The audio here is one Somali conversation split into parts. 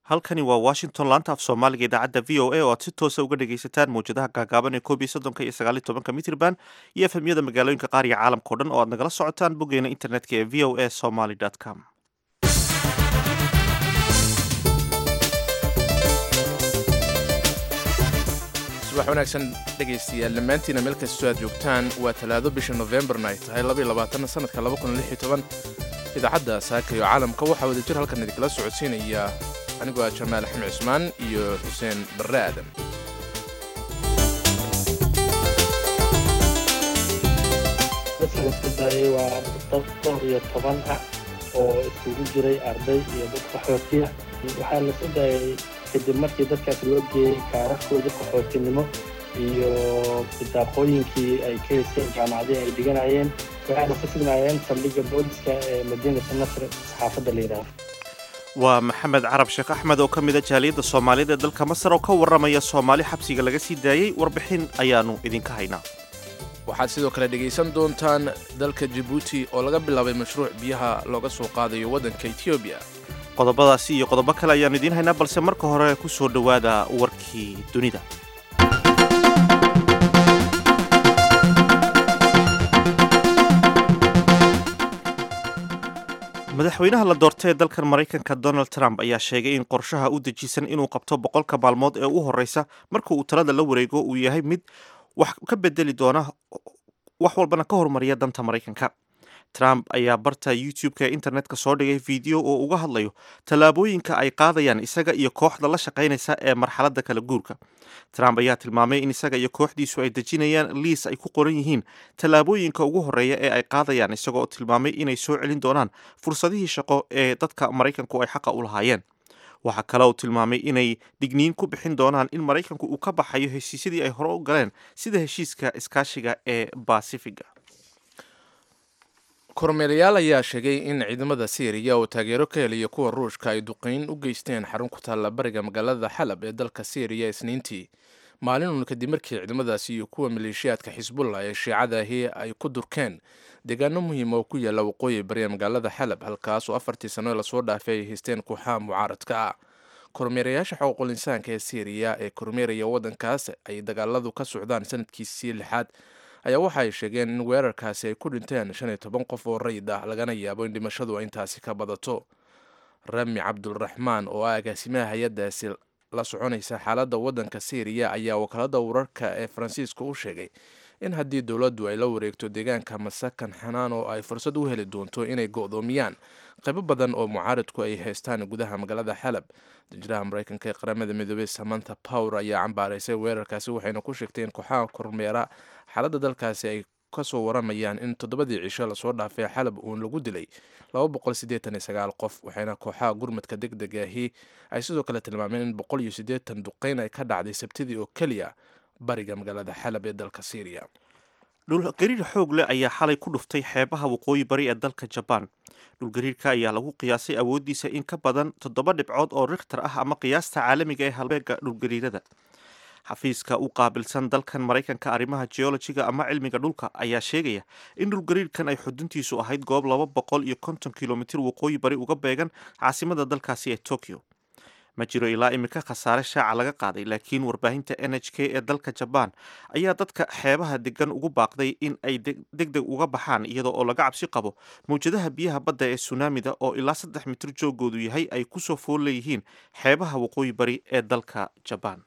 halkani waa washington laanta af soomaaliga idaacadda v o a oo aad si toosa uga dhagaysataan mawjadaha gaagaaban ee koob iyo soddonka iyo sagaal iyo tobanka mitrban iyo efemyada magaalooyinka qaar iyo caalamka o dhan oo aad nagala socotaan boggeena internetka ee v o a somaly com subax wanaagsan dhegaystayaal dhammaantiina meel kastoo aad joogtaan waa talaado bisha nofembarna ay tahay sanadka idaacadda saaka iyo caalamka waxaa wadajir halkan idinkala socodsiinaya anigoo ah jamaal axmed cusmaan iyo xuseen barre aadan dadka la soo daayay waa dad dhowr iyo toban ah oo isugu jiray arday iyo dad qaxootiya waxaa la soo daayay kadib markii dadkaas loo geeyey kaararkooda qaxootinimo iyo bidaaqooyinkii ay ka haysteen jaamacadii ay dhiganayeen waxayna ku sugnaayeen saldhigga booliska ee madiinata nasr saxaafadda la yidhaaho waa maxamed carab sheekh axmed oo ka mid a jaaliyadda soomaaliyada ee dalka masar oo ka warramaya soomaali xabsiga laga sii daayey warbixin ayaannu idinka haynaa waxaad sidoo kale dhegaysan doontaan dalka jibuuti oo laga bilaabay mashruuc biyaha looga soo qaadayo waddanka etoobiya qodobadaasi iyo qodobo kale ayaannu idiin haynaa balse marka hore ku soo dhowaada warkii dunida madaxweynaha la doortay ee dalkan maraykanka donald trump ayaa sheegay in qorshaha u dejisan inuu qabto boqolka maalmood ee u horreysa marka uu talada la wareego uu yahay mid wax ka bedeli doona wax walbana ka hormariya danta maraykanka trump ayaa barta youtube-ka ee internetka soo dhigay video oo uga hadlayo tallaabooyinka ay qaadayaan isaga iyo kooxda la shaqaynaysa ee marxaladda kala guurka trump ayaa tilmaamay in isaga iyo kooxdiisu ay dejinayaan liis ay ku qoran yihiin tallaabooyinka ugu horreeya ee ay qaadayaan isagoo tilmaamay inay soo celin doonaan fursadihii shaqo ee dadka maraykanku ay xaqa u lahaayeen waxaa kale uu tilmaamay inay digniin ku bixin doonaan in maraykanku uu ka baxayo heshiisyadii ay hore u galeen sida heshiiska iskaashiga ee basifiga kormeelayaal ayaa sheegay in ciidamada siiriya oo taageero ka helaya kuwa ruushka ay duqeyn u geysteen xarun ku taalla bariga magaalada xalab ee dalka siiriya isniintii maalinun kadib markii ciidamadaasi iyo kuwa maleeshiyaadka xisbullah ee shiicadaahi ay ku durkeen deegaano muhiima oo ku yaalla waqooyi bari ee magaalada xalab halkaas oo afartii sano lasoo dhaafay ay haysteen kooxaha mucaaradka ah kormeerayaasha xuquuqul insaanka ee siiriya ee kormeeraya waddankaas ay dagaaladu ka socdaan sanadkiisii lixaad ayaa waxa ay sheegeen in weerarkaasi ay ku dhinteen shan iyo toban qof oo rayid ah lagana yaabo in dhimashadu ay intaasi ka badato rami cabdulraxmaan oo ah agaasimaha hay-addaasi la soconaysa xaaladda waddanka siiriya ayaa wakaalada wararka ee faransiiska u sheegay in haddii dowladdu ay la wareegto deegaanka masakan xanaan oo ay fursad u heli doonto inay go'doomiyaan qaybo badan oo mucaaridku ay haystaan gudaha magaalada xalab danjiraha maraykanka ee qaramada midoobey samanta power ayaa cambaaraysay weerarkaasi waxayna ku sheegtay in kooxaha kormeera xaaladda dalkaasi ay kasoo waramayaan in toddobadii cisho lasoo dhaafay xalab uun lagu dilay qof waxayna kooxaha gurmadka deg deg ahi ay sidoo kale tilmaameen in boqol iyo siddeetan duqeyn ay ka dhacday sabtidii oo keliya bariga magaalada xalab ee dalka syriya dhulgariir xoog leh ayaa xalay ku dhuftay xeebaha waqooyi bari ee dalka jabaan dhulgariirka ayaa lagu qiyaasay awooddiisa in ka badan toddoba dhibcood oo rikhtar ah ama qiyaasta caalamiga ee halbeega dhulgariirada xafiiska u qaabilsan dalkan maraykanka arrimaha geologiga ama cilmiga dhulka ayaa sheegaya in dhulgariirkan ay xuduntiisu ahayd goob laba boqol iyo konton kilomitir waqooyi bari uga beegan caasimada dalkaasi ee tokyo ma jiro ilaa iminka khasaare shaaca laga qaaday laakiin warbaahinta n h k ee dalka jabaan ayaa dadka xeebaha degan ugu baaqday in ay deg deg uga baxaan iyadoo oo laga cabsi qabo mawjadaha biyaha badda ee sunaamida oo ilaa saddex mitir joogoodu yahay ay kusoo fool leeyihiin xeebaha waqooyi bari ee dalka jabaan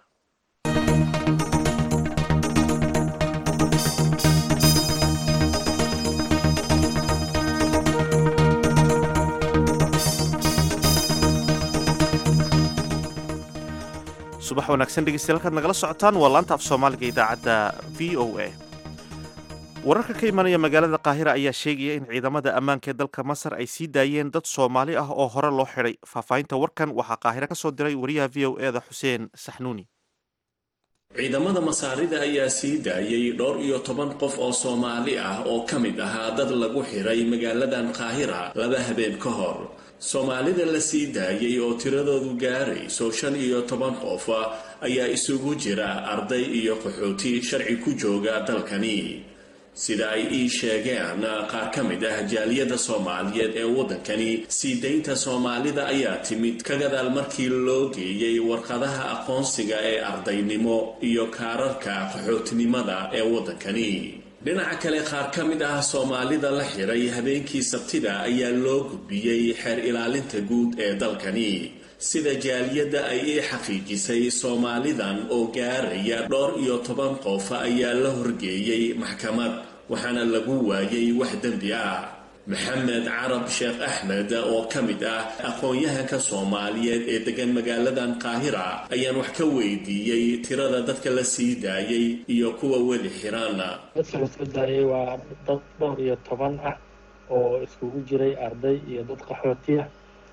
subax wanaagsan dhegeystayaal halkaad nagala socotaan waa laanta af soomaaliga idaacadda v o a wararka ka imanaya magaalada qaahira ayaa sheegaya in ciidamada ammaanka ee dalka masar ay sii daayeen dad soomaali ah oo hore loo xidhay faahfaahinta warkan waxaa qaahiro ka soo diray wariyaha v o eda xuseen saxnuuni ciidamada masaarida ayaa sii daayay dhowr iyo toban qof oo soomaali ah oo ka mid ahaa dad lagu xidhay magaaladan qaahira laba habeen ka hor soomaalida la sii daayay oo tiradoodu gaarayso shan iyo toban qof ayaa isugu jira arday iyo qaxooti sharci ku jooga dalkani sida ay ii sheegeen qaar ka mid ah jaaliyadda soomaaliyeed ee waddankani sii daynta soomaalida ayaa timid ka gadaal markii loo geeyey warqadaha aqoonsiga ee ardaynimo iyo kaararka qaxootinimada ee waddankani dhinaca kale qaar ka mid ah soomaalida la xiray habeenkii sabtida ayaa loo gudbiyey xeer ilaalinta guud ee dalkani sida jaaliyadda ay ii xaqiijisay soomaalidan oo gaaraya dhowr iyo toban qof ayaa la horgeeyey maxkamad waxaana lagu waayay wax dembi ah maxamed carab sheekh axmed oo ka mid ah aqoon-yahanka soomaaliyeed ee degan magaaladan qaahira ayaan wax ka weydiiyey tirada dadka la sii daayay iyo kuwa weli xiran dadka la soo daayay waa dad dhowr iyo toban ah oo iskugu jiray arday iyo dad qaxootiya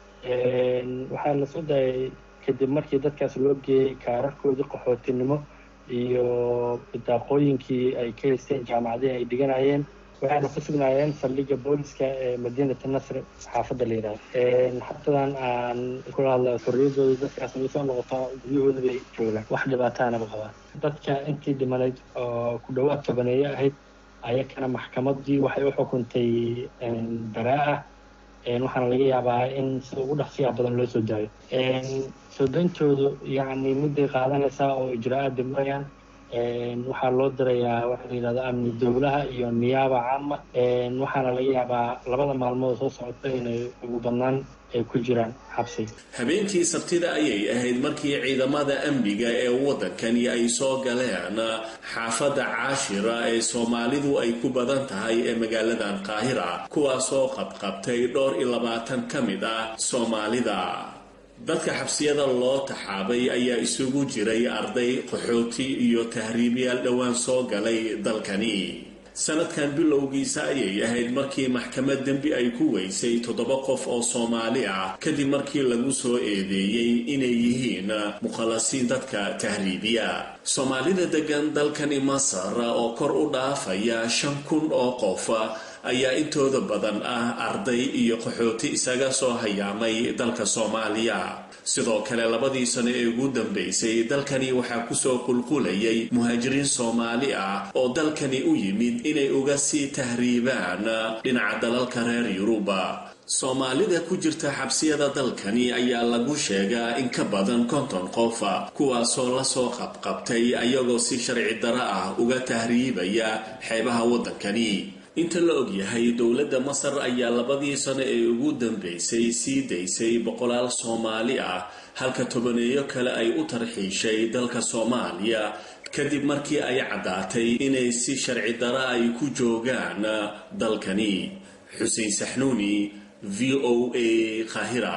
waxaa la soo daayay kadib markii dadkaas loo geeyey kaararkoodii qaxootinimo iyo bidaaqooyinkii ay ka haysteen jaamacadihii ay dhiganayeen waxayna ku sugnaayeen saldhigga booliska ee madiinata nasr xaafadda la yidhahdo xabtadan aan kula hadla xorriyadooda dadkaas way soo noqotaa guryahooda bay joogaan wax dhibaataanaba qabaan dadka intii dhimanayd oo ku dhowaad tobaneeye ahayd ayakana maxkamaddii waxay u xukuntay baraa-ah waxaana laga yaabaa in sida ugu dhaqsiyaa badan loo soo daayo soo dayntoodu yacni midday qaadanaysaa oo ijra-aad dimarayaan waxaa loo dirayaa waxa la yidhahda amni dowlaha iyo niyaaba caama waxaana laga yaabaa labada maalmood soo socota inay ugu badnaan ay ku jiraan xabsi habeenkii sabtida ayay ahayd markii ciidamada amniga ee waddankani ay soo galeen xaafadda caashira ee soomaalidu ay ku badan tahay ee magaaladan qaahira kuwaasoo qabqabtay dhowr iyo labaatan ka mid ah soomaalida dadka xabsiyada loo taxaabay ayaa isugu jiray arday qaxooti iyo tahriibyaal dhowaan soo galay dalkani sanadkan bilowgiisa ayay ahayd markii maxkamad dembi ay ku weysay toddoba qof oo soomaali ah kadib markii lagu soo eedeeyey inay yihiin mukhalasiin dadka tahriibiya soomaalida degan dalkani masar oo kor u dhaafaya shan kun oo qof ayaa intooda badan ah arday iyo qaxooti isaga soo hayaamay dalka soomaaliya sidoo kale labadii sano ee ugu dambaysay dalkani waxaa kusoo qulqulayay muhaajiriin soomaali ah oo dalkani u yimid inay uga sii tahriibaan dhinaca dalalka reer yuruba soomaalida ku jirta xabsiyada dalkani ayaa lagu sheegaa in ka badan konton qof kuwaasoo lasoo qabqabtay ayagoo si sharci daro ah uga tahriibaya xeebaha waddankani inta la ogyahay dowladda masar ayaa labadii sano ee ugu dambaysay sii daysay boqolaal soomaali ah halka tobaneeyo kale ay u tarxiishay dalka soomaaliya kadib markii ay caddaatay inay si sharci dara ay ku joogaan dalkani xuseen saxnuuni v o a qaahira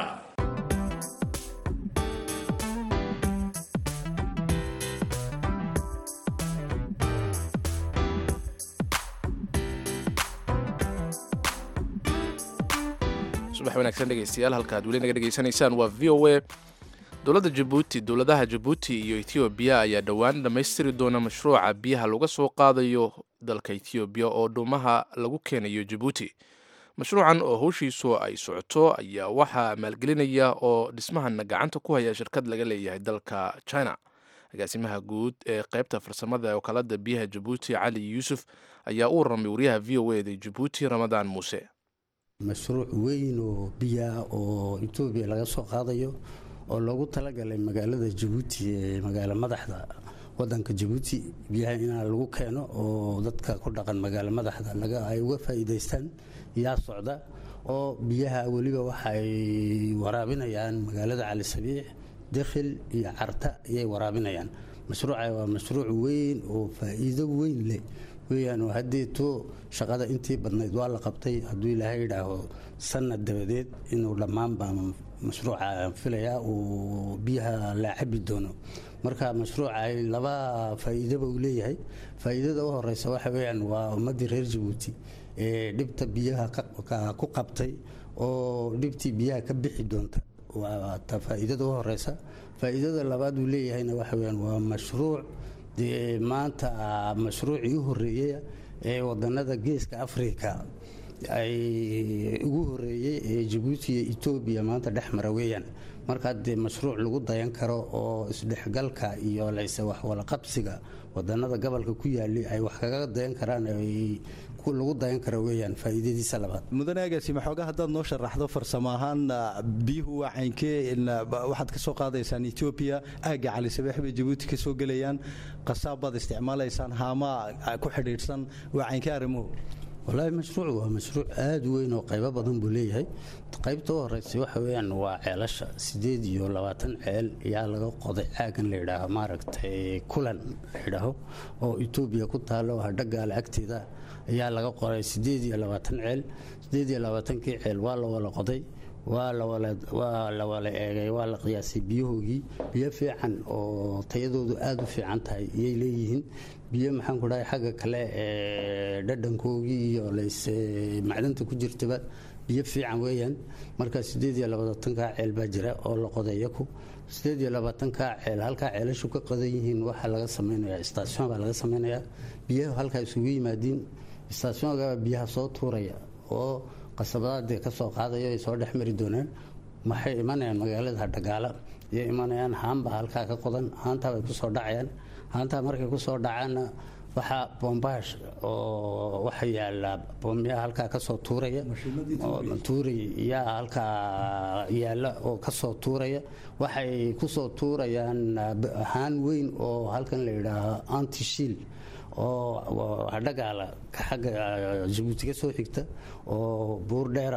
subax wanaagsan dhegeystayaal halka ad weli naga dhegeysanaysaan waa v o a dowladda jabuuti dowladaha jabuuti iyo ethoobiya ayaa dhowaan dhammaystiri doona mashruuca biyaha laga soo qaadayo dalka ethoobiya oo dhuumaha lagu keenayo jabuuti mashruucan oo howshiisu ay socoto ayaa waxaa maalgelinaya oo dhismahana gacanta ku haya shirkad laga leeyahay dalka china agaasimaha guud ee qaybta farsamada wakaalada biyaha jabuuti cali yuusuf ayaa u warramay wariyaha v o eda jabuuti ramadaan muuse mashruuc weyn oo biyaa oo etoobiya laga soo qaadayo oo loogu talagalay magaalada jabuuti ee magaalo madaxda wadanka jabuuti biyaha inaa lagu keeno oo dadka ku dhaqan magaalo madaxda ay uga faa'iidaystaan yaa socda oo biyaha weliba waxay waraabinayaan magaalada cali sabiix dakhil iyo carta ayay waraabinayaan mashruuca waa mashruuc weyn oo faa'iido weyn leh weyaan oo haddeeto shaqada intii badnayd waa la qabtay hadduu ilaahay yidhaaho sanad dabadeed inuu dhammaanba mashruuca filayaa uu biyaha la cabi doono marka mashruuca laba faa'iidaba uu leeyahay faa'iidada u horeysa waxa weyaan waa ummaddii reer jabuuti ee dhibta biyaha ku qabtay oo dhibtii biyaha ka bixi doonta waa ta faa'iidada u horeysa faa'iidada labaad uu leeyahayna waxa weyaan waa mashruuc dee maanta mashruucii u horeeyey ee wadanada geeska africa ay ugu horeeyey ee jabuuti iyo etoobiya maanta dhex mara weeyaan markaa dee mashruuc lagu dayan karo oo isdhexgalka iyo layse waxwalaqabsiga wadanada gobolka ku yaali ay wax kaga dayan karaan lagu dayan karo weeyaan faa'iidadiisa labaad mudane agaasima xoogaa haddaad noo sharaxdo farsamo ahaan biyuhu waa caynkee waxaad ka soo qaadaysaan etoobiya aagga cali sabeex bay jabuuti ka soo gelayaan qasaab baad isticmaalaysaan haamaa ku xidhiidhsan waa caynkee arrimuhu wallaahi mashruuc waa mashruuc aada u weyn oo qaybo badan buu leeyahay qaybta u horeysa waxa weeyaan waa ceelasha sideed iyo labaatan ceel ayaa laga qoday caagan la yidhaaho maaragtay kulan la yidhaaho oo etoobiya ku taalo hadhagaale agteeda ayaa laga qoray sideed iyo labaatan ceel sideed iyo labaatankii ceel waa la wala qoday waa la wala eegay waa la qiyaasay biyahoogii biyo fiican oo tayadoodu aada u fiican tahay iyay leeyihiin biyo maxaan ku dhahay xagga kale ee dhadhankoogii iyo layse macdanta ku jirtaba biyo fiican weeyaan marka sideed iyo labaatankaa ceel baa jira oo la qoday yaku sideed iyo labaatankaa ceel halkaa ceelashu ka qodan yihiin waxaa laga samaynayaa istaasyon baa laga samaynayaa biyaha halkaa isugu yimaadiin istaasyoonka biyaha soo tuuraya oo qasabadaadee ka soo qaadayo ay soo dhex mari doonaan waxay imanayaan magaalada hadhagaala ayay imanayaan haanbaa halkaa ka qodan haantaa bay kusoo dhacayaan haantaa markay kusoo dhacaanna waxaa bombaash oo waxa yaala boomyaha halkaa kasoo tuuraya tuuray yaa halkaa yaala oo kasoo tuuraya waxay kusoo tuurayaan haan weyn oo halkan la yidhaaho antishiil oo hadhagaala xagga jabuuti ka soo xigta oo buur dheera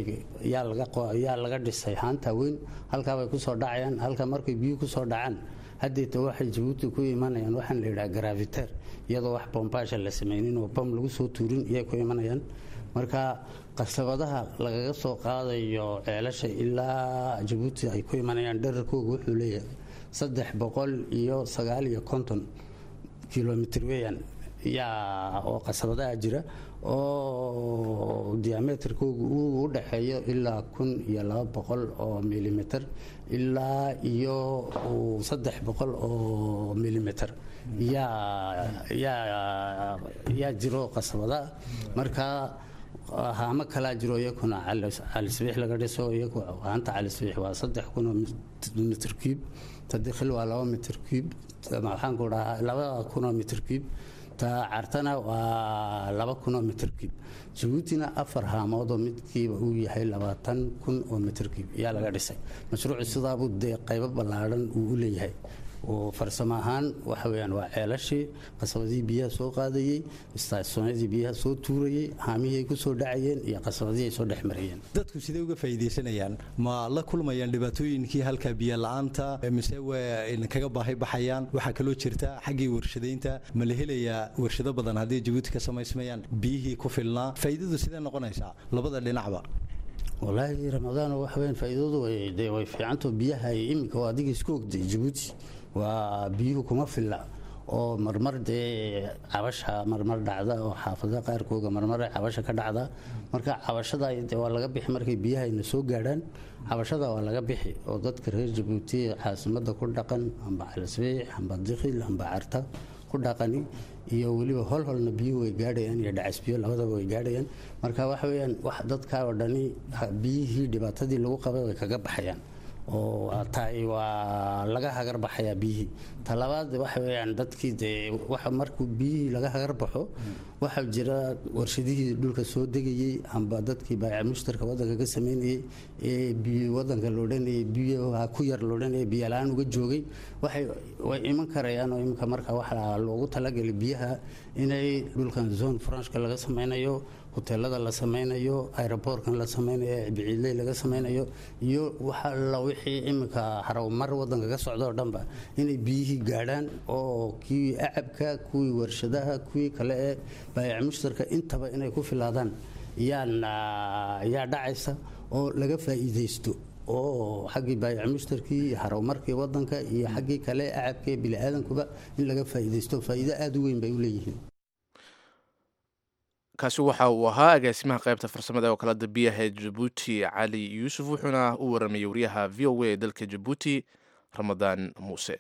yaa laga dhisay haanta weyn halkaabay kusoo dhacayaan halka markay biyuu kusoo dhacaan haddeeta waxay jabuuti ku imanayaan waxaan la yidhaha graviter iyadoo wax bombaasha la samaynin oo bam lagu soo tuurin iyay ku imanayaan marka qasabadaha lagaga soo qaadayo ceelasha ilaa jabuuti ay ku imanayaan dherarkooga wuxuu leeyahay saddex boqol iyo sagaal iyo konton kilomitr weeyaan yaa oo qasabadaha jira oo diameterkoogu uu u dhaxeeyo ilaa kun iyo laba boqol oo milimitr ilaa iyo saddex boqol oo milimitr yaa jiro qasabadaha marka haamo kalaa jiro iyakuna calisbiix laga dhiso iyagu haanta calisbiix waa saddex kun oo mitr cube tadikhil waa laba mitr cube maxaan ku dhahaa laba kunoo mitr cube ta cartana waa laba kunoo mitr cube jabuutina afar haamoodoo midkiiba uu yahay labaatan kun oo mitr cube ayaa laga dhisay mashruucu sidaabuu dee qaybo ballaadhan uu u leeyahay oo farsamo ahaan waxa weyaan waa ceelashii qasabadihii biyaha soo qaadayey istaasyoonadii biyaha soo tuurayey haamihii ay ku soo dhacayeen iyo qasabadihii ay soo dhex marayeen dadku sidee uga faa'iidaysanayaan ma la kulmayaan dhibaatooyinkii halka biyo la-aanta mise way kaga baahi baxayaan waxaa kaloo jirta xaggii warshadaynta ma la helayaa warshado badan haddii jabuuti ka samaysmayaan biyihii ku filnaa faa'iidadu sidee noqonaysaa labada dhinacba walaahi ramadaan waxa weyan faa'iidadu de way fiicanto biyaha iminka oo adiga isku ogday jabuuti waa biyuhu kuma filla oo marmar dee cabasha marmar dhacda oo xaafadaha qaarkooga marmar cabasha ka dhacda marka cabashada de waa laga bixi markay biyahayna soo gaadhaan cabashada waa laga bixi oo dadka reer jabuuti caasimada ku dhaqan amba calisbiix amba dikhil amba carta ku dhaqani iyo weliba holholna biyuhu way gaadhayaan iyo dhacasbiyo labadaba way gaadhayaan marka waxa weyaan wax dadkaa oo dhani biyihii dhibaatadii lagu qabay way kaga baxayaan oo taay waa laga hagar baxayaa biyihii talabaad waxa weyaan dadkii dee waxa markuu biyihii laga hagar baxo waxaa jira warshadihii dhulka soo degayey amba dadkii baayaca mushtarka wadanka ka sameynayey ee biyo wadanka loodhanayay biyaha ku yar loodhanayay biyola-aan uga joogay waxay way iman karayaan oo iminka marka waxaa loogu talagelay biyaha inay dhulkan zone franchka laga sameynayo hoteelada la sameynayo aeroboortkan la sameynayo biciidley laga sameynayo iyo waxa la wixii iminka harawmar wadanka ka socda oo dhanba inay biyihii gaadhaan oo kii acabka kuwii warshadaha kuwii kale ee baayac mushtarka intaba inay ku filaadaan yaa dhacaysa oo laga faa'iidaysto oo xaggii baayac mushtarkii iyo harawmarkii wadanka iyo xaggii kale acabka ee biniaadankuba in laga faa'iidaysto faa'iido aada u weyn bay u leeyihiin kaasi waxa uu ahaa agaasimaha qaybta farsamada ee wakaalada biyaha ee jabuuti cali yuusuf wuxuuna u waramayay wariyaha v o a ee dalka jabuuti ramadaan muuse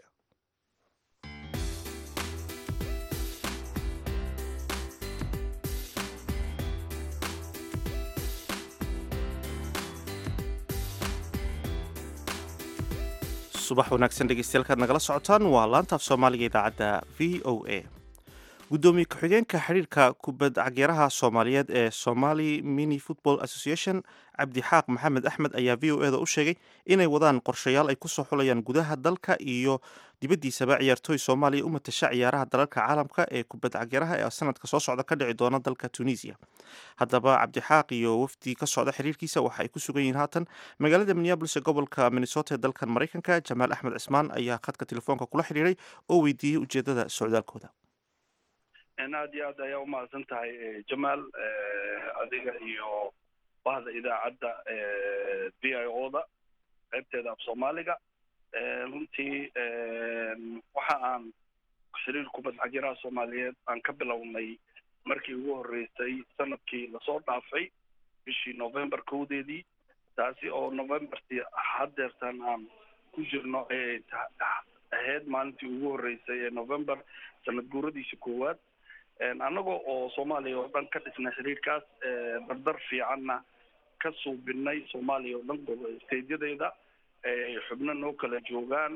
subax wanaagsan dhegeystayaal nagala socotaan waa laanta af soomaaliga idaacadda v o a gudoomiye ku-xigeenka xiriirka kubad cagyaraha soomaaliyeed ee somali mini football association cabdixaaq maxamed axmed ayaa v o e da u sheegay inay wadaan qorshayaal ay kusoo xulayaan gudaha dalka iyo dibaddiisaba ciyaartooy soomaaliya u matasha ciyaaraha dalalka caalamka ee kubad cagyaraha ee sanadka soo socda ka dhici doona dalka tunisia haddaba cabdixaaq iyo wafdi ka socda xiriirkiisa waxa ay ku sugan yihiin haatan magaalada minneabolis ee gobolka minnesota ee dalkan maraykanka jamaal axmed cismaan ayaa khadka telefoonka kula xidhiiray oo weydiiyey ujeedada socdaalkooda aad iyo aad ayaa umahadsan tahay jamaal adiga iyo bahda idaacadda v i o da qaybteeda af soomaaliga runtii waxa aan xiriir kubad cagyaraha soomaaliyeed aan ka bilownay markii ugu horreysay sanadkii lasoo dhaafay bishii november kowdeedii taasi oo novembertii haddeertan aan ku jirno ee ahayd maalintii ugu horreysay ee november sanad guuradiisa koowaad annaga oo soomaaliya oo dhan ka dhisnay xiriirkaas dardar fiicanna ka suubinay soomaaliya oo dhan stedyadeeda xubno noo kala joogaan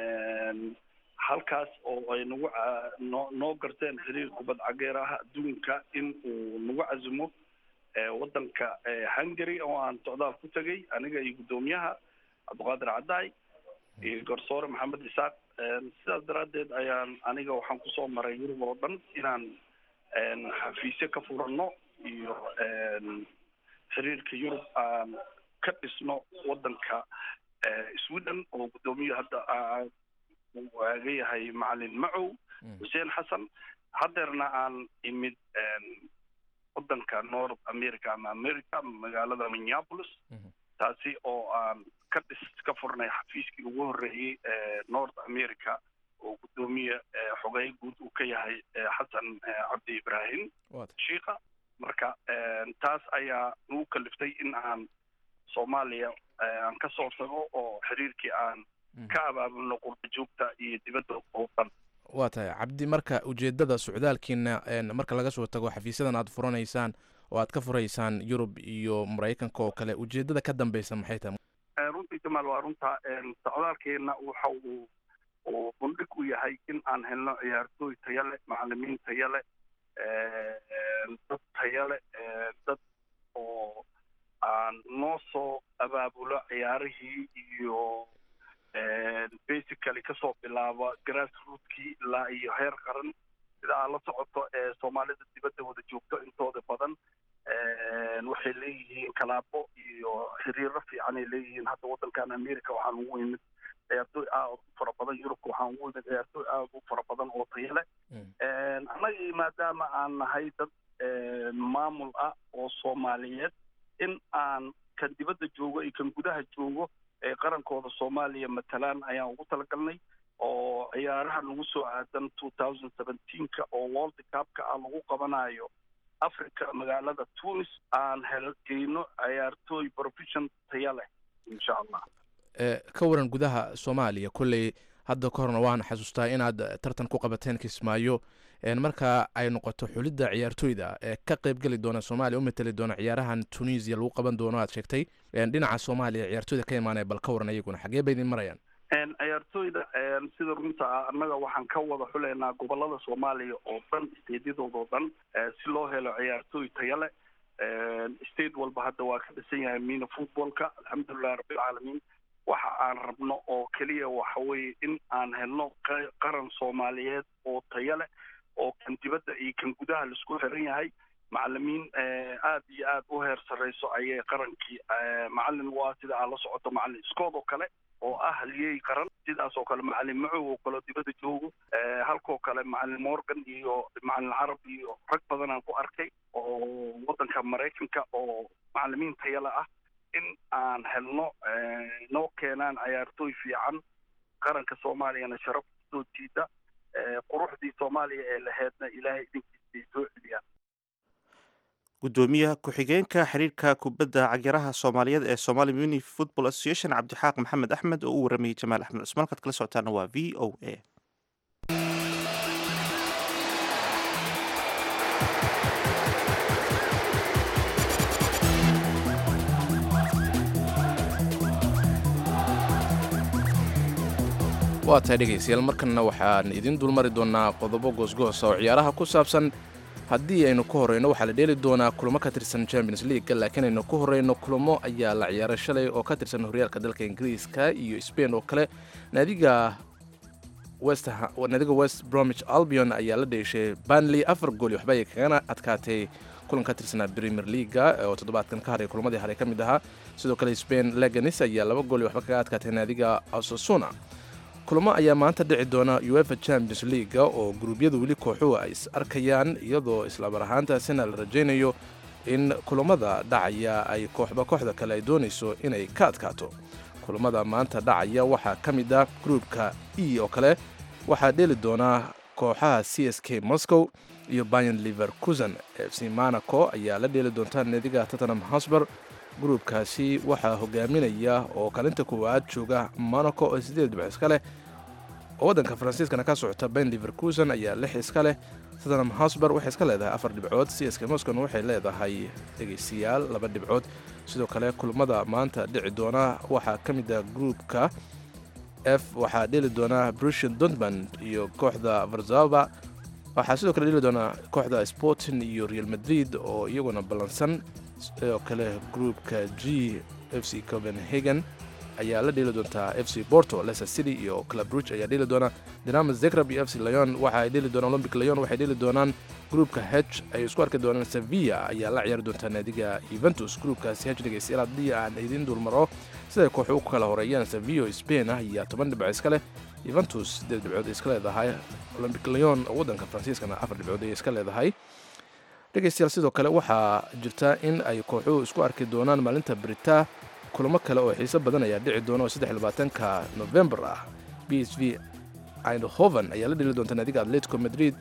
halkaas oo ay nagu noo noo garteen xiriir kubad cageeraha adduunka in uu nagu casumo waddanka hungary oo aan socdaal ku tegay aniga iyo guddoomiyaha cabdiqaadir caddaay iyo garsoore maxamed isaaq sidaas daraaddeed ayaan aniga waxaan kusoo maray yurub oo dhan inaan xafiisyo ka furanno iyo xiriirka yurub aan ka dhisno waddanka sweden oo guddoomiye hadda uu waaga yahay macalin macow xuseen xasan haddeerna aan imid waddanka north america ama america magaalada minneapolis taasi oo aan ka dhis ka furnay xafiiskii ugu horreeyey north america oo guddoomiye xogey guud uu ka yahay xasan cabdi ibraahim shiika marka taas ayaa nagu kaliftay in aan soomaaliya aan ka soo tago oo xiriirkii aan ka abaabulno qurba joogta iyo dibadda oo dhan waa tahay cabdi marka ujeedada socdaalkiina marka laga soo tago xafiisyadan aad furanaysaan oo aad ka furaysaan yurub iyo maraykanka oo kale ujeedada ka dambeysa maxay tahay runtii jamaal waa runta socdaalkeena waxa uu uu bundhig u yahay in aan helno ciyaartooy taya leh macalimiin taya leh dad taya leh dad oo aan noo soo abaabulo ciyaarihii iyo basically kasoo bilaaba grassrootkii ilaa iyo heer qaran sida aad la socoto ee soomaalida dibadda wada joogto intooda badan waxay leeyihiin kalaabo iyo xiriiro fiican ay leeyihiin hadda waddankan america waxaan ugu imid ciyaartooy aad u fara badan yurubka waxaan ugu imid ciyaartooy aad u fara badan oo tayo leh annagii maadaama aan nahay dad maamul ah oo soomaaliyeed in aan kan dibadda joogo iyo kan gudaha joogo ee qarankooda soomaaliya matalaan ayaan ugu talagalnay oo ciyaaraha nagu soo aadan two thousand seventeenka oo world cupka ah lagu qabanayo africa magaalada tunis aan helgeyno ciyaartooy profession taya leh insha allah ka waran gudaha soomaaliya kolley hadda ka horna waan xasuustaa inaad tartan ku qabateen kismaayo marka ay noqoto xulidda ciyaartooyda ee ka qayb geli doona soomaaliya u mateli doona ciyaarahan tunisia lagu qaban doono aad sheegtay dhinaca soomaaliya ciyaartooyda ka imaanaya bal ka waran iyaguna xagee bay idin marayaan ciyaartooyda sida runta ah annaga waxaan ka wada xuleynaa gobolada soomaaliya oo dhan steedyadooda oo dhan si loo helo ciyaartooy taya leh state walba hadda waa ka dhisan yahay mina footballka alxamdulilahi rabbilcaalamiin waxa aan rabno oo keliya waxa weeye in aan helno qaran soomaaliyeed oo taya leh oo kan dibadda iyo kan gudaha laisku xiran yahay macalimiin aad iyo aad u heer sarreyso ayay qarankii macalin waa sida aad la socoto macalin scood oo kale oo ah haliyey qaran sidaas oo kale macalin macow oo kale dibadda joogo halkoo kale macalin morgan iyo macalin carab iyo rag badan aan ku arkay oo waddanka maraykanka oo macalimiin tayala ah in aan helno noo keenaan ciyaartooy fiican qaranka soomaaliyana sharaf soo jiida quruxdii soomaaliya ee laheedna ilaahay idinkiisay soo celiyaan gudoomiyaha ku-xigeenka xiriirka kubadda cagyaraha soomaaliyeed ee somali muni football association cabdixaaq maxamed axmed oo u waramayey jamaal axmed cusmaan kaad kala socotaana waa v o a waa tahay dhegaystayaal markanna waxaan idiin dulmari doonaa qodobo goosgoosa oo ciyaaraha ku saabsan haddii aynu ku horreyno waxaa la dheeli doonaa kulamo ka tirsan champions league laakiin aynu ku horreyno kulamo ayaa la ciyaaray shalay oo ka tirsan horyaalka dalka ingiriiska iyo spain oo kale naadiga west naadiga west bromwich albion ayaa la dheeshay banley afar gool iyo waxba ay kagana adkaatay kulan ka tirsanaa premier leaga oo toddobaadkan ka haray kulamadii haray ka mid ahaa sidoo kale spain leganis ayaa laba gool iyo waxba kaga adkaatay naadiga asosuna kulamo ayaa maanta dhici doona uefa champions leaga oo guruubyadu weli kooxuhu ay is arkayaan iyadoo islamar ahaantaasina la rajaynayo in kulamada dhacaya ay kooxba kooxda kale ay doonayso inay ka adkaato kulamada maanta dhacaya waxaa ka mid ah gruupka e oo kale waxaa dheeli doonaa kooxaha c s k moscow iyo bayan liverkusen f c monaco ayaa la dheeli doontaa naadiga tottenham hosber gruubkaasi waxaa hogaaminaya oo kaalinta koowaad jooga monaco oo sideed dhibc iska leh oo waddanka faransiiskana ka socota bayn liverkusen ayaa lix iska leh tottenham hosber waxay iska leedahay afar dhibcood c s k moscon waxay leedahay dhegaystayaal laba dhibcood sidoo kale kulmada maanta dhici doona waxaa ka mid ah gruupka f waxaa dheli doonaa brusian dortmund iyo kooxda varzava waxaa sidoo kale dheli doonaa kooxda sporting iyo real madrid oo iyaguna ballansan sidoo kale gruupka g f c copenhagen ayaa la dheeli doontaa f c porto leicester city iyo club ruch ayaa dheeli doona dinamo zegrab iyo f c leon waxa ay dheeli doonaan olympic leon waxay dheeli doonaan gruupka h ay isku arki doonaan sevilla ayaa la ciyaari doontaa naadiga yuventus gruupkaasi h dhegaystayaal haddii aan idiin dulmaro siday kooxu u kala horeeyaan sevilla spain ah ayaa toban dhibco iska leh yuventus sideed dhibcood ay iska leedahay olympic leon oo waddanka faransiiskana afar dhibcood ay iska leedahay dhegaystayaal sidoo kale waxaa jirta in ay kooxuhu isku arki doonaan maalinta brita kulamo kale oo xiiso badan ayaa dhici doona oo saddex labaatanka novembar ah b s v eindhoven ayaa la dheli doonta naadiga atletico madrid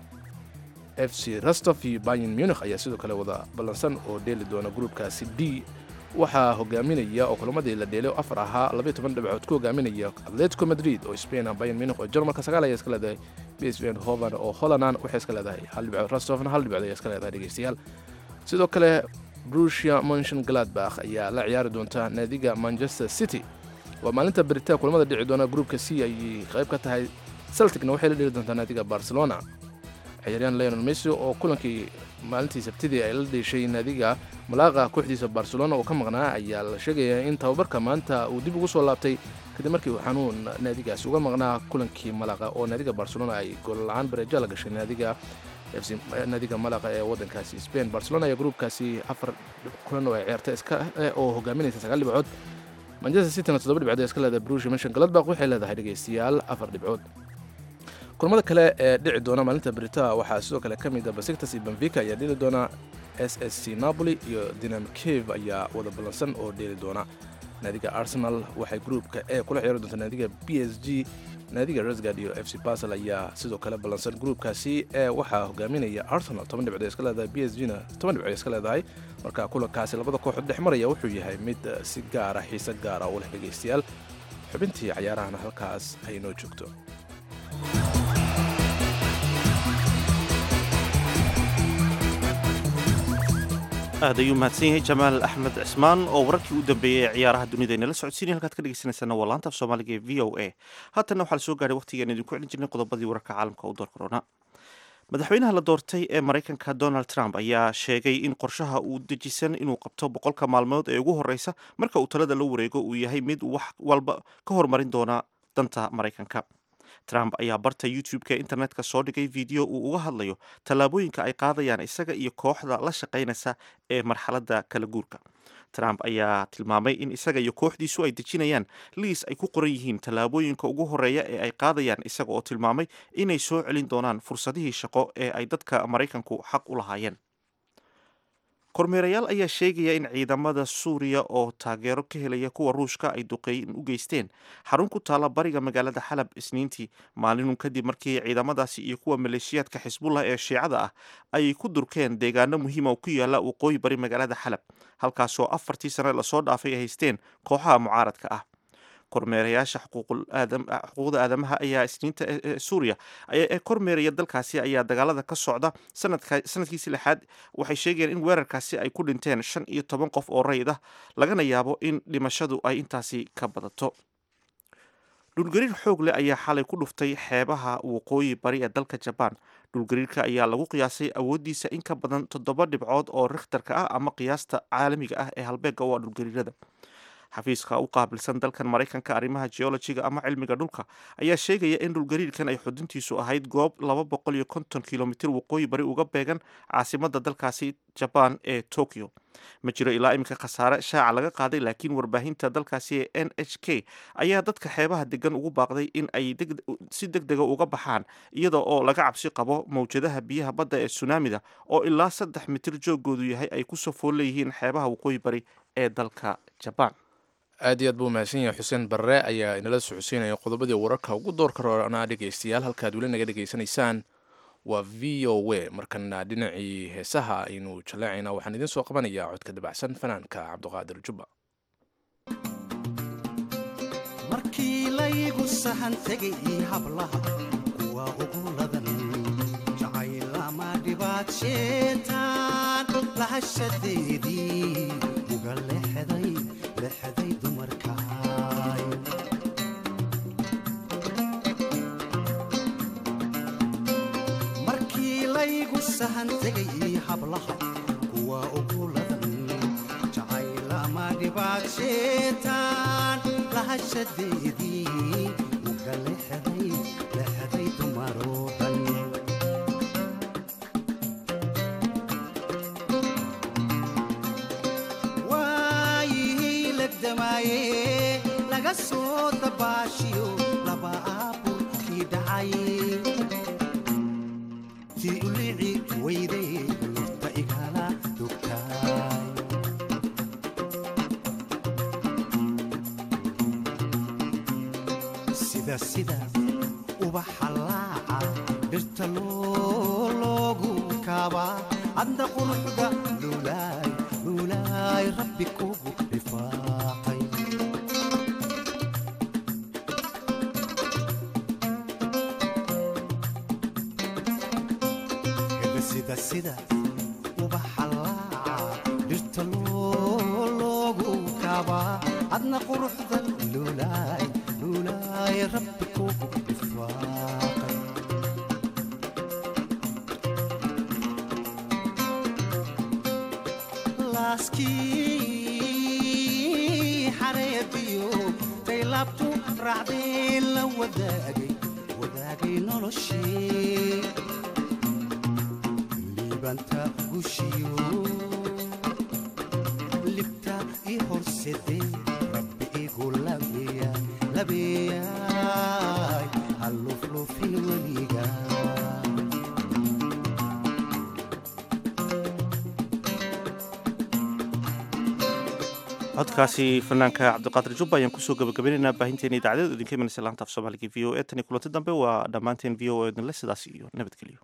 f c rostov iyo bayan munich ayaa sidoo kale wada ballansan oo dheeli doona gruupkaasi d waxaa hogaaminaya oo kulamadii la dheelay oo afar ahaa labayo toban dhibcood ku hogaaminaya atletico madrid oo spain ah bayan munich oo jarmalka sagaal ayaa iska leedahay b s v eindhoven oo hollanan waxay iska leedahay hal dhibcood rostovna hal dhibcood ayaa iska leedahay dhegeystayaal sidoo kale brusia monshon gladbach ayaa la ciyaari doonta naadiga manchester city waa maalinta beritaa kulamada dhici doona gruupka c ayay qayb ka tahay celticna waxay la dheli doontaa naadiga barcelona ciyaaryahan leonel messi oo kulankii maalintii sabtidii ay la dheeshay naadiga malaaqa kooxdiisa barcelona oo ka maqnaa ayaa la sheegayaa in tababarka maanta uu dib ugu soo laabtay kadib markii uu xanuun naadigaasi uga maqnaa kulankii malaaqa oo naadiga barcelona ay goolla-aan bareeja la gashay naadiga naadiga malaqa ee waddankaasi spain barcelona ayaa gruupkaasi afar kulan oo ay ciyaarta iska oo hogaaminaysa sagaal dhibcood manchester cityna toddoba dhibcood ee iska leedahay brusia mention gladbach waxay leedahay dhegaystayaal afar dhibcood kulamada kale ee dhici doona maalinta brita waxaa sidoo kale ka mid ah basiktas iyo benfica ayaa dheli doona s s c napoli iyo dinam cave ayaa wada ballansan oo dheeli doona naadiga arsenal waxay gruupka e kula ciyaari doonta naadiga b s g naadiga resgard iyo f c basel ayaa sidoo kale ballansan gruupkaasi ee waxaa hogaaminaya arsenal toban dhibcood iska leedahay b s g na toban dhibcood iska leedahay marka kulankaasi labada kooxood dhex maraya wuxuu yahay mid si gaara xiise gaara u leh dhegaystayaal xubintii cayaarahana halkaas ay noo joogto aad ayuu mahadsan yahay jamaal axmed cismaan oo wararkii u dambeeyey ee ciyaaraha dunida inala socodsiinaya halkaad ka dhegeysanaysaana waa laanta af soomaaliga ee v o a haatanna waxaa la soo gaadhay waqtigaan idinku celin jirnay qodobadii wararka caalamka u door korona madaxweynaha la doortay ee maraykanka donald trump ayaa sheegay in qorshaha uu dejisan inuu qabto boqolka maalmood ee ugu horeysa marka uu talada la wareego uu yahay mid wax walba ka hormarin doona danta maraykanka trump ayaa barta youtube-ka internetka soo dhigay video uu uga hadlayo tallaabooyinka ay qaadayaan isaga iyo kooxda la shaqaynaysa ee marxaladda kala guurka trump ayaa tilmaamay in isaga iyo kooxdiisu ay dejinayaan liis ay ku qoran yihiin tallaabooyinka ugu horeeya ee ay qaadayaan isaga oo tilmaamay inay soo celin doonaan fursadihii shaqo ee ay dadka maraykanku xaq u lahaayeen kormeerayaal ayaa sheegaya in ciidamada suuriya oo taageero ka helaya kuwa ruushka ay duqeyn u geysteen xarun ku taala bariga magaalada xalab isniintii maalinun kadib markii ciidamadaasi iyo kuwa maleeshiyaadka xisbullah ee shiicada ah ay ku durkeen deegaano muhiima oo ku yaala waqooyi bari magaalada xalab halkaasoo afartii sane lasoo dhaafay ay haysteen kooxaha mucaaradka ah kormeerayaasha xuquuqda aadamaha ayaa isniinta suuriya ee kormeeraya dalkaasi ayaa dagaalada ka socda sanadkiisi lixaad waxay sheegayeen in weerarkaasi ay ku dhinteen shan iyo toban qof oo rayid ah lagana yaabo in dhimashadu ay intaasi ka badato dhulgariir xoog leh ayaa xalay ku dhuftay xeebaha waqooyi bari ee dalka jabaan dhulgariirka ayaa lagu qiyaasay awooddiisa in ka badan toddoba dhibcood oo rikhtarka ah ama qiyaasta caalamiga ah ee halbeega u ah dhulgariirada xafiiska u qaabilsan dalkan maraykanka arrimaha geologiga ama cilmiga dhulka ayaa sheegaya in dhulgariirkan ay xuduntiisu ahayd goob laba boqol iyo konton kilomitir waqooyi bari uga beegan caasimada dalkaasi jabaan ee tokyo ma jiro ilaa iminka khasaare shaaca laga qaaday laakiin warbaahinta dalkaasi ee n h k ayaa dadka xeebaha degan ugu baaqday in ay si deg dega uga baxaan iyada oo laga cabsi qabo mawjadaha biyaha badda ee sunaamida oo ilaa saddex mitir joogoodu yahay ay kusoo fool leeyihiin xeebaha waqooyi bari ee dalka jabaan aad iyo aad buu mahadsan yahay xuseen barre ayaa inala socodsiinaya qodobadii wararka ugu doorka roona dhegaystayaal halkaad weli naga dhegaysanaysaan waa v o w markana dhinacii heesaha aynu jaleecayna waxaan idiin soo qabanayaa codka dabacsan fanaanka cabduqaadir jubba markii laygu sahan tegay io hablaha kuwa ugu ladan jacaylama dhibaad sheetaan lahashadeedii uga lexday lexday dumarkaay markii laygu sahan tegay io hablaha kuwa ugu ladan jacaylama dhibaad sheetaan lahashadeedii uga lexday lexday dumaroo dhan waayihii legdamaaye laga soo dabaashiyo laba aaburkii dhacay tii ulici weyday lurta igala dogtaay sida sida ubaxa laaca dhirta loogu kaabaa adna quruxda luulaay luulaay rabbi kugu dhifaaqay sida sida ubaxa laaca dhirta loogu kaabaa adna quruxda luulaay luulaay rabbi kugu dhifaaqay laaskii xareediyo taylaabtu raacdee la wadaagay wadaagay noloshii liibanta gushiyo libta i horsedee rabbi igu labeeya labeeyaay halluflufin weliga codkaasi fanaanka cabdiqaadir jubba ayaan kusoo gabagabaynaynaa baahinteena idaacadeed idinka imanaysa laanta af soomaaliga v o e tan iyo kulanti dambe waa dhammaanteen v o e idinle sidaas iyo nabadgelyo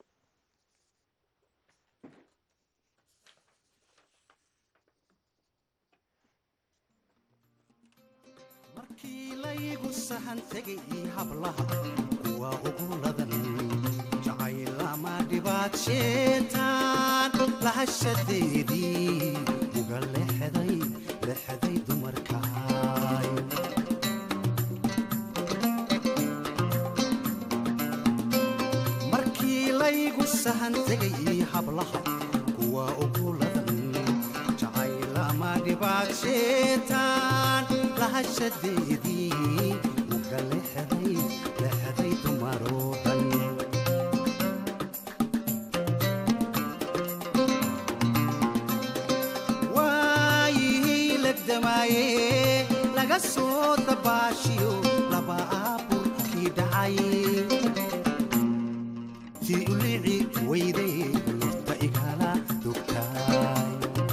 markii laygu sahan tegay io hablaha kuwa ugu ladan jacaylama dhibaad sheetaan lahashadeedii uga lexday lexday dumarkaay markii laygu sahan tegay io hablaha kuwa ugu ladan jacaylama dhibaad sheetaan lahashadeedii uga lexday lexday dumaroo dhan waayihii legdamaaye laga soo dabaashiyo laba aaburkii dhacay tii ulici weyday lurta igala dogtaay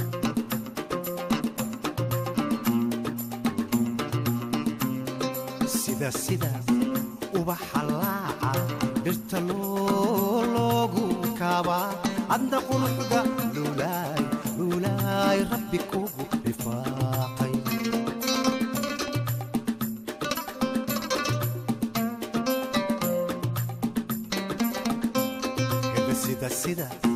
sida sida ubaxa laaca dhirta loogu kaabaa adna quruxda luulaay luulaay rabbi kugu dhifaaqay sida sida